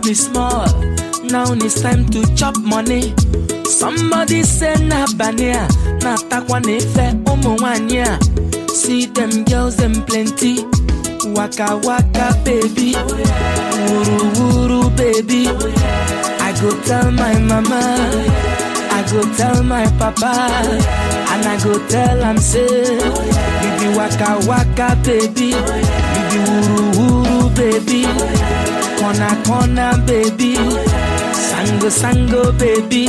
be small. Now it's time to chop money. Somebody say na bania, na takwa nefe umu wanya. See them girls them plenty. Waka waka baby, wuru wuru baby. I go tell my mama, I go tell my papa, and I go tell am say, baby waka waka baby, baby wuru wuru baby, corner corner baby, sango sango baby,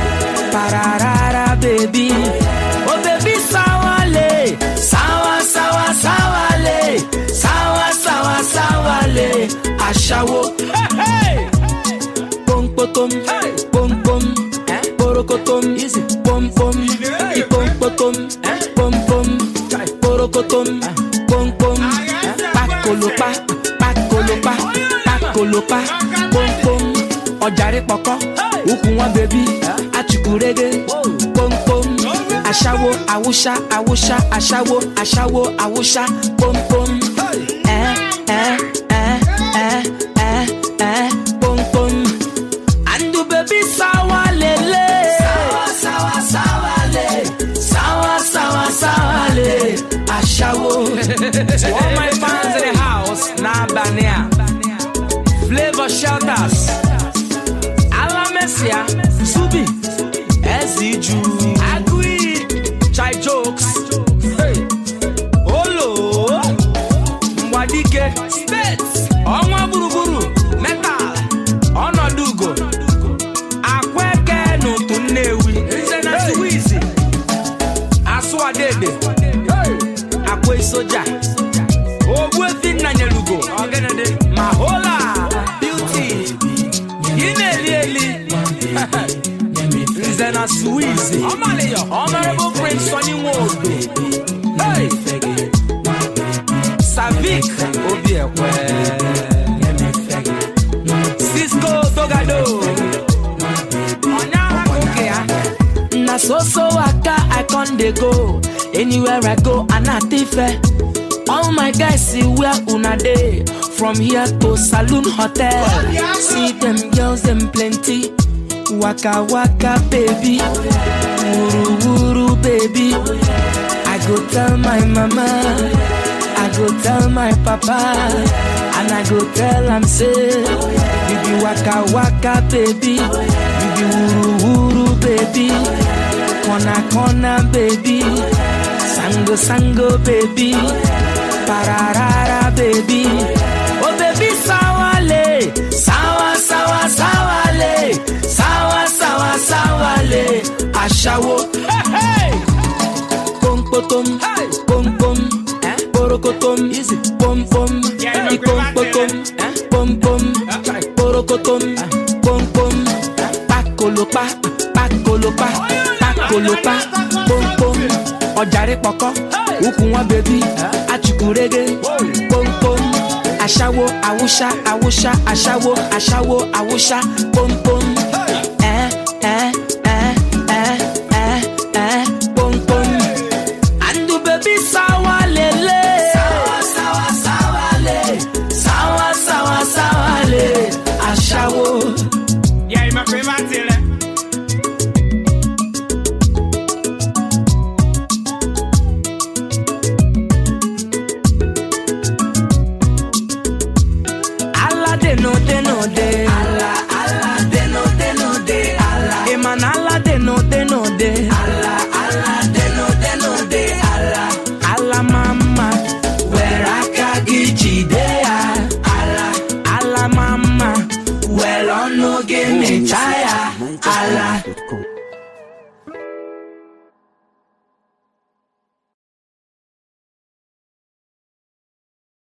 pararara baby, oh baby sawale, sawa sawa sawale, sawa sawa sawale, ashawo. Hey, hey pom potom, pom pom, porokotom, pom pom, ipom potom, pom pom, porokotom, pom pom, pakolopa, pakolopa, pakolopa, pom pom, ọjàre pọkọ, ukùn wọn bèbí, achukurege, pom pom, aṣáwo, awúṣá, awúṣá, aṣáwo, aṣáwo, awúṣá, pom pom, ẹ ẹ ẹ ẹ ẹ ẹ pom pom. And the baby sawa lele. Sawa sawa sawa le. Sawa sawa sawa le. Ashawo. to all my fans in the house, na bania. Flavor shelters. Alamesia. Subi. Eziju. Agui. Chai jokes. Hey. Olo. Mwadike. States. Ọnwa gburugburu. Metal. Ọnọdụ ugo. Akweke n'otu Nnewi. Nze na Suwizi. Asụwadede. Akwa soja. Ogbuefi Nnanyelugo. Mahola. Beauty. Ị na-eli eli. Nze na Suwizi. Honorable Prince Sonny Nwodo. Hey. Savik Obiekwe. Cisco Dogado. Na so so waka I con dey go. Anywhere I go, Anatife. All my guys see where una dey. From here to Saloon Hotel. See them girls, them plenty. Waka waka baby. Wuru wuru baby. I go tell my mama. I go tell my papa. And I go tell am say, you be waka waka baby. You be wuru wuru baby. Corner corner baby. Sango sango baby. Pararara baby. Oh baby sawale. Sawa sawa sawale. Sawa sawa sawale. Ashawo. Hey, hey. Pom potom. Pom pom. Porokotom. Pom pom. Ipom potom. Pom pom. Porokotom. Pom pom. Pakolopa. Pakolopa. Pakolopa. Pom pom. Ọjàre pọkọ. Ukùn wọn bèbí. Achukurege. Pom pom. Aṣáwo, awúṣá, awúṣá, aṣáwo, aṣáwo, awúṣá, pom pom. Ẹ ẹ ẹ ẹ ẹ ẹ pom pom. And the baby sawa lele. Sawa sawa sawa le. Sawa sawa sawa le. Aṣáwo. Yeah, my favorite thing. Ala de no de no de. Ala ala de no de no de. Ala. Eman ala de no de no de. Ala ala de no de no de. Ala. Ala mama. Where akagi ya. Ala. Ala mama. Well on no give me chaya. Ala.